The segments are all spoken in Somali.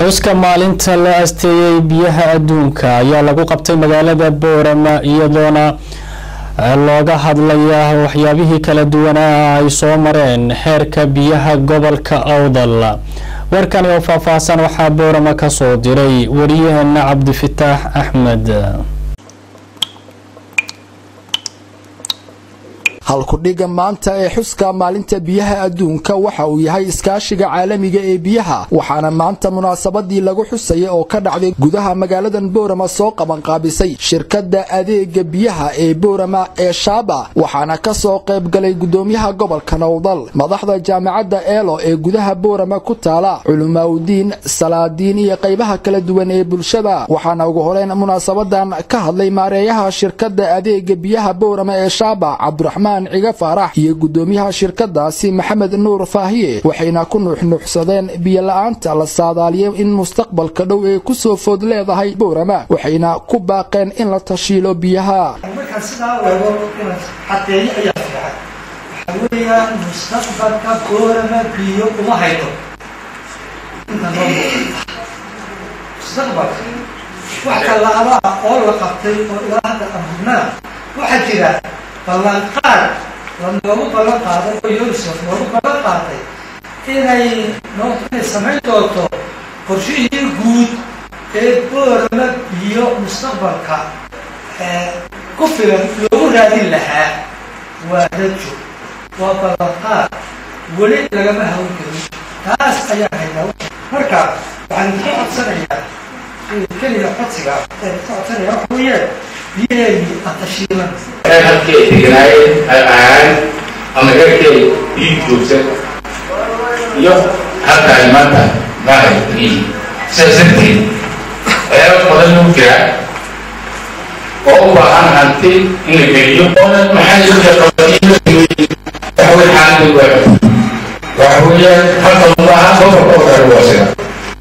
xuska maalinta la asteeyey biyaha adduunka ayaa lagu qabtay magaalada boorama iyadoona looga hadlayaa waxyaabihii kala duwanaa ay soo mareen xeerka biyaha gobolka awdal warkani oo faahfaahsan waxaa boorama ka soo diray wariyaheena cabdifataax axmed halkudhiga maanta ee xuska maalinta biyaha adduunka waxa uu yahay iskaashiga caalamiga ee biyaha waxaana maanta munaasabadii lagu xusaya oo ka dhacday gudaha magaaladan boorama soo qabanqaabisay shirkadda adeega biyaha ee boorama ee shaaba waxaana ka soo qaybgalay gudoomiyaha gobolka nowdal madaxda jaamacadda eelo ee gudaha boorama ku taala culimaaudiin salaadiin iyo qaybaha kala duwan ee bulshada waxaana ugu horeyn munaasabadan ka hadlay maareeyaha shirkadda adeega biyaha boorama ee shaaba cabdiraxmaan ciga faarax iyo gudoomiyaha shirkadaasi maxamed nuur faahiye waxayna ku nuuxnuuxsadeen biyola-aanta la saadaaliyay in mustaqbalka dhow ee kusoo food leedahay boorama waxayna ku baaqeen in la tashiilo biyaha markaan sidaa wego inaad xadeeyo ayaa fiican waxaa weeyaan mustaqbalka boorama biyo uma haydo inta noo muuqata mustaqbalka wax kallaabaha oo la qabtay oo ilaa hadda amurnaa waxaa jira ballanqaad lanoogu ballan qaaday oo unisef noogu ballan qaaday inay noo inay samayn doonto qorshihii guud ee boorama biyo mustaqbalka ku filan loogu raadin lahaa waa rajo waa ballanqaad weli lagama hawan karin taas ayaa haydaa marka waxaan idinka codsanayaa keliga codsiga ee ka codsanaya waxa weeye biyaheedii atashiilan halkay deganaayeen ay ahaan ama herkay biig joogsan iyo halka ay maanta maahay yihiin sidaas darteed waxyaaba badan lagu jira oo u baahan hanti in la geliyo oona maxaa iska qabaiyo waxawey xaaladii waa waxa weeyaan halka maaha gobolka oo dhan waa sida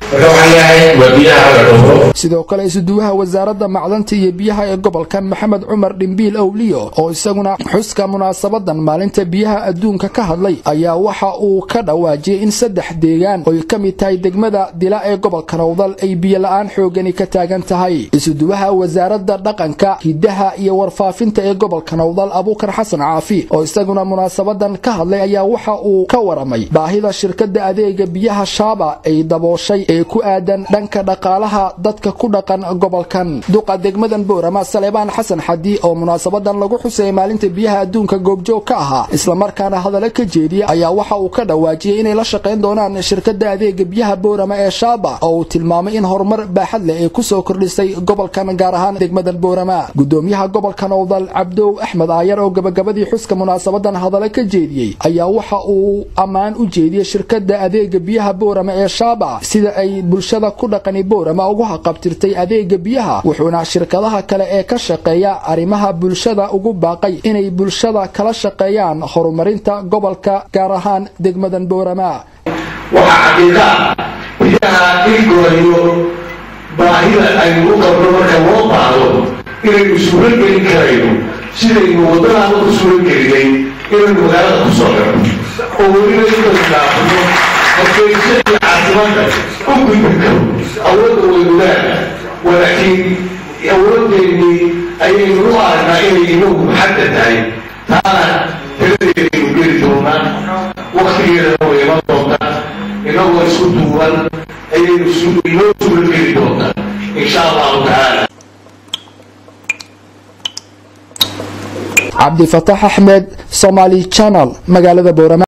sidoo kale isuduwaha wasaaradda macdanta iyo biyaha ee gobolkan maxamed cumar dhimbiil owliyo oo isaguna xuska munaasabadan maalinta biyaha adduunka ka hadlay ayaa waxa uu ka dhawaajiyey in saddex deegaan oy ka mid tahay degmada dila ee gobolka nowdal ay biyola-aan xoogani ka taagan tahay isuduwaha wasaaradda dhaqanka hidaha iyo warfaafinta ee gobolka nowdal abuukar xasan caafi oo isaguna munaasabadan ka hadlay ayaa waxa uu ka waramay baahida shirkadda adeega biyaha shaaba ay dabooshay ee ku aadan dhanka dhaqaalaha dadka ku dhaqan gobolkan duqa degmadan boorama saleebaan xasan xadi oo munaasabadan lagu xusayay maalinta biyaha adduunka goobjoog ka ahaa islamarkaana hadalla ka jeediya ayaa waxa uu ka dhawaajiyey inay la shaqayn doonaan shirkadda adeega biyaha boorama ee shaaba oo uu tilmaamay in horumar baaxad leh ay kusoo kordhisay gobolkan gaar ahaan degmadan boorama gudoomiyaha gobolka nowdal cabdow axmed aayar oo gabagabadii xuska munaasabadan hadalla ka jeediyey ayaa waxa uu ammaan u jeediyey shirkadda adeega biyaha boorama ee shaaba sida ay bulshada ku dhaqani boorama ugu haqabtirtay adeega biyaha wuxuuna shirkadaha kale ee ka shaqeeya arrimaha bulshada ugu baaqay inay bulshada kala shaqeeyaan horumarinta gobolka gaar ahaan degmadan boorama waxaa xaqiiqa ah biyaha in gooriyo baahida aynu u qabno marka loo baahdo inaynu suuro gelin karayno sidaynu waddadaada ku suuro gelinay inaynu magaalada ku soo xirno oo weliba inaynu dhaafno horgeysa iyo caasimada u gudbi karo awoodda waynu leena walaakiin awoodeennii ayaynu u aragnaa inay inagu maxadda tahay taana taladeedaynu geli doonaa waktigeedana way iman doontaa inagoo isku duuban ayaynu inoo suura geli doontaa insha allahu tacaala cabdifataax axmed somaali channel magaalada boorama